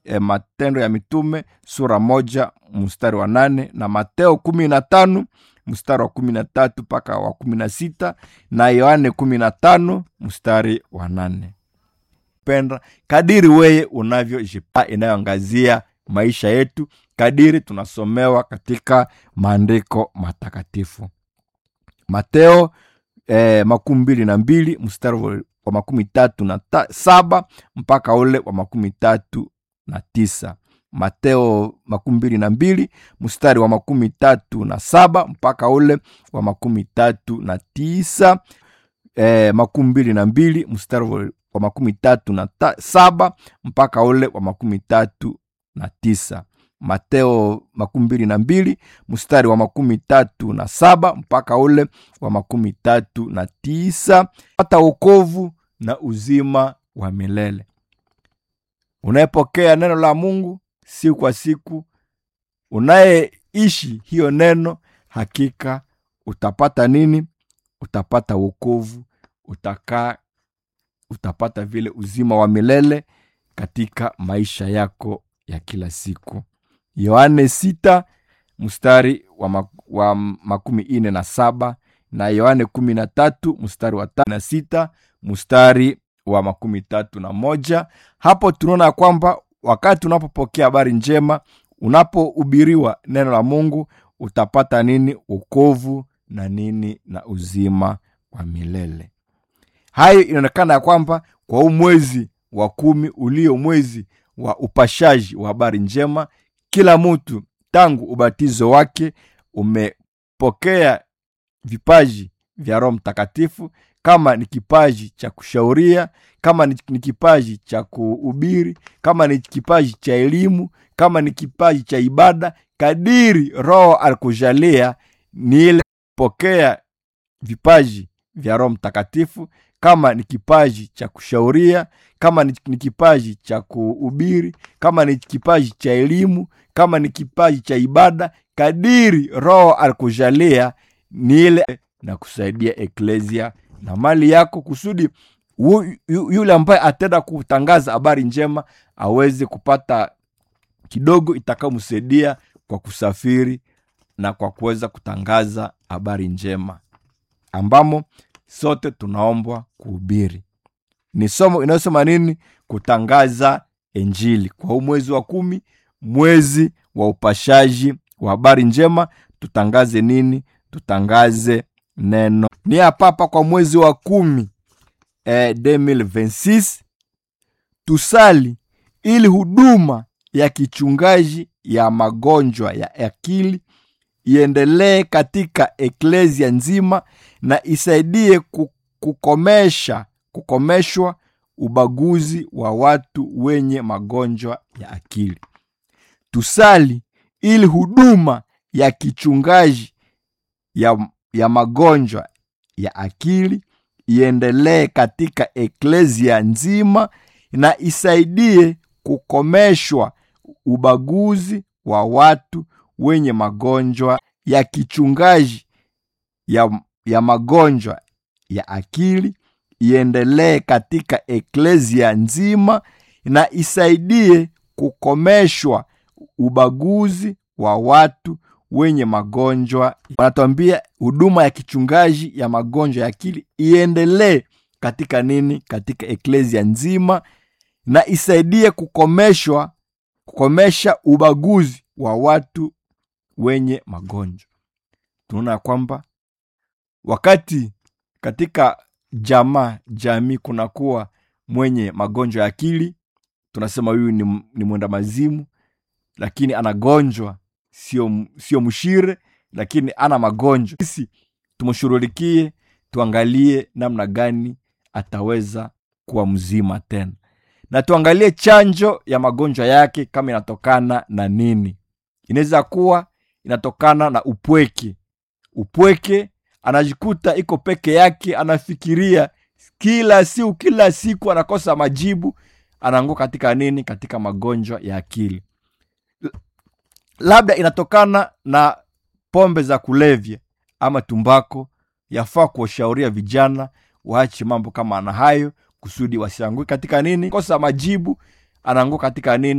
e, matendo ya mitume sura moja mstari wa nane na mateo kumi na tano mstari wa kumi na tatu mpaka wa kumi na sita na yohane kumi na tano mstari wa nane penda kadiri weye unavyojipa inayoangazia maisha yetu kadiri tunasomewa katika maandiko matakatifu mateo eh, makumi mbili na mbili mstari wa wa makumi tatu na ta, saba mpaka ule wa makumi tatu na tisa mateo makumi mbili na mbili mstari wa makumi tatu na saba mpaka ule wa makumi tatu na tisa eh, makumi mbili na mbili mstari wa wa makumi tatu na ta, saba mpaka ule wa makumi tatu na tisa mateo makumi mbili na mbili mstari wa makumi tatu na saba mpaka ule wa makumi tatu na tisa hata wokovu na uzima wa milele unayepokea neno la mungu siku kwa siku unayeishi hiyo neno hakika utapata nini utapata wokovu utakaa utapata vile uzima wa milele katika maisha yako ya kila siku yohane sita mstari wa, mak wa makumi ine na saba na yohane kumi na tatu mstari wa tano na sita mstari wa makumi tatu na moja hapo tunaona kwamba wakati unapopokea habari njema unapohubiriwa neno la mungu utapata nini ukovu na nini na uzima wa milele hayo inaonekana ya kwamba kwa huu mwezi wa kumi ulio mwezi wa upashaji wa habari njema kila mtu tangu ubatizo wake umepokea vipaji vya roho mtakatifu kama ni kipaji cha kushauria kama ni ni kipaji cha kuhubiri kama ni kipaji cha elimu kama ni kipaji cha ibada kadiri roho alikujalia ni ile pokea vipaji vya roho mtakatifu kama ni kipaji cha kushauria kama ni, ni kipaji cha kuhubiri kama ni kipaji cha elimu kama ni kipaji cha ibada kadiri roho alikujalia ni ile na kusaidia eklesia na mali yako kusudi yu, yu, yule ambaye atenda kutangaza habari njema aweze kupata kidogo itakayomsaidia kwa kusafiri na kwa kuweza kutangaza habari njema ambamo sote tunaombwa kuhubiri ni somo inayosema nini kutangaza injili kwa huu mwezi wa kumi mwezi wa upashaji wa habari njema tutangaze nini tutangaze neno ni hapapa kwa mwezi wa kumi eh, 2026 tusali ili huduma ya kichungaji ya magonjwa ya akili iendelee katika eklesia nzima na isaidie ku- kukomesha kukomeshwa ubaguzi wa watu wenye magonjwa ya akili tusali ili huduma ya kichungaji ya, ya magonjwa ya akili iendelee katika eklesia nzima na isaidie kukomeshwa ubaguzi wa watu wenye magonjwa ya kichungaji ya, ya magonjwa ya akili iendelee katika eklesia nzima na isaidie kukomeshwa ubaguzi wa watu wenye magonjwa wanatuambia huduma ya kichungaji ya magonjwa ya akili iendelee katika nini katika eklesia nzima na isaidie kukomeshwa kukomesha ubaguzi wa watu wenye magonjwa tunaona ya kwamba wakati katika jamaa jamii kunakuwa mwenye magonjwa ya akili tunasema huyu ni, ni mwenda mazimu lakini anagonjwa sio sio mshire lakini ana magonjwa sisi tumshughulikie tuangalie namna gani ataweza kuwa mzima tena na tuangalie chanjo ya magonjwa yake kama inatokana na nini inaweza kuwa inatokana na upweke upweke anajikuta iko peke yake anafikiria kila siku kila siku anakosa majibu anaanguka katika nini katika magonjwa ya akili labda inatokana na pombe za kulevya ama tumbako yafaa kuwashauria vijana waache mambo kama na hayo kusudi wasianguke katika nini kosa majibu anaanguka katika nini